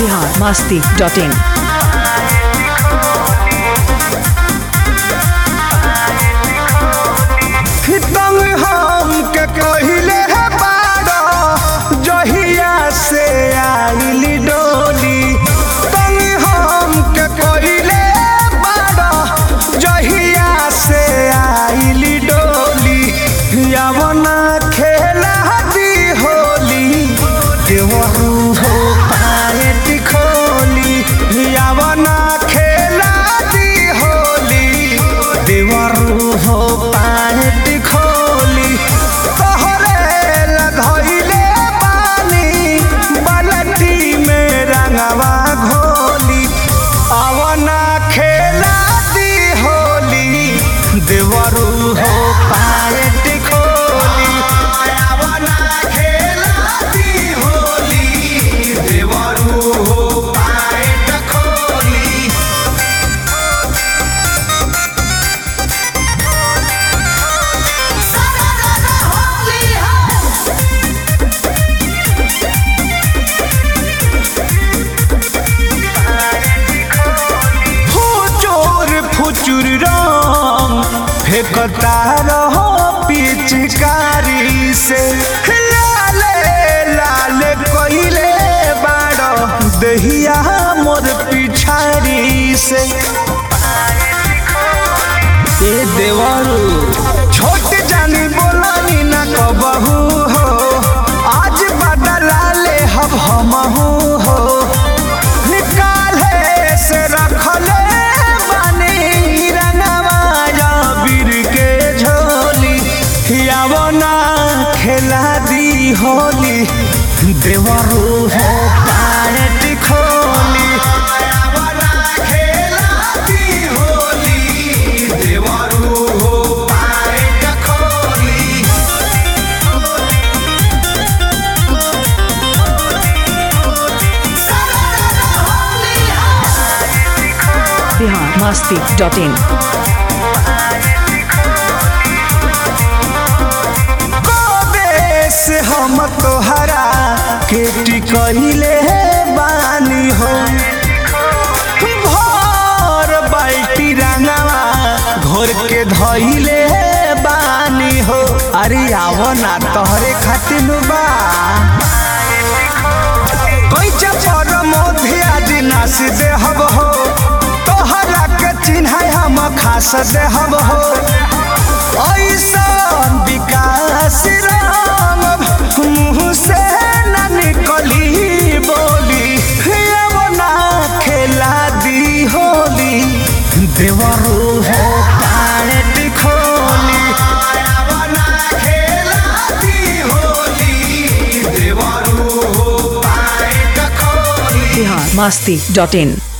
Bihar Masti dot in तंग हम के कहिले है बाड़ा जहिया से आइली डोली तंग हम के कहिले बाड़ा जहिया से आइली डोली यवना खेला दी होली देवरू हो पाएट खोली यवना खेला दी होली देवरू हो पाएट खोली तोहरे लधइले पानी बाल्टी में रंगवा घोली अवना खेला दी होली देवरू हो पाएट खोली अवना खेला दी होली देवरू हो पाएट खोली फुचुर फुचुर रंग फेंकता रहो पिचकारी से लाले लाले कोइले बाड़ो दहिया मोर पिछारी से ए देवरू छोट जानी बोलानी ना कबहू हो आज बदला ले हब हमहू हो निकाले से रखले बानी रंगवा बीर के झोली यावना खेला दी होली देवरू हो पायट खोली यावना खेला दी होली देवरू हो पायट खोली बिहार मस्ती डॉट इन कबे से हम तोहरा के टिकहिले बानी हो भर बाल्टी रंगवा घोर के धइले बानी हो अरे आवो ना तोहरे खातिर बा कैचा पर मोधे आज नास देहब हो तोहरा के चिन्ह हम खास देहब हो ऐसन विकास राम मुँह से न निकली बोली अब ना खेला दी होली देवरू हो पायट खोली अब ना खेला दी होली देवरू हो पायट खोली बिहार मस्ती डॉट इन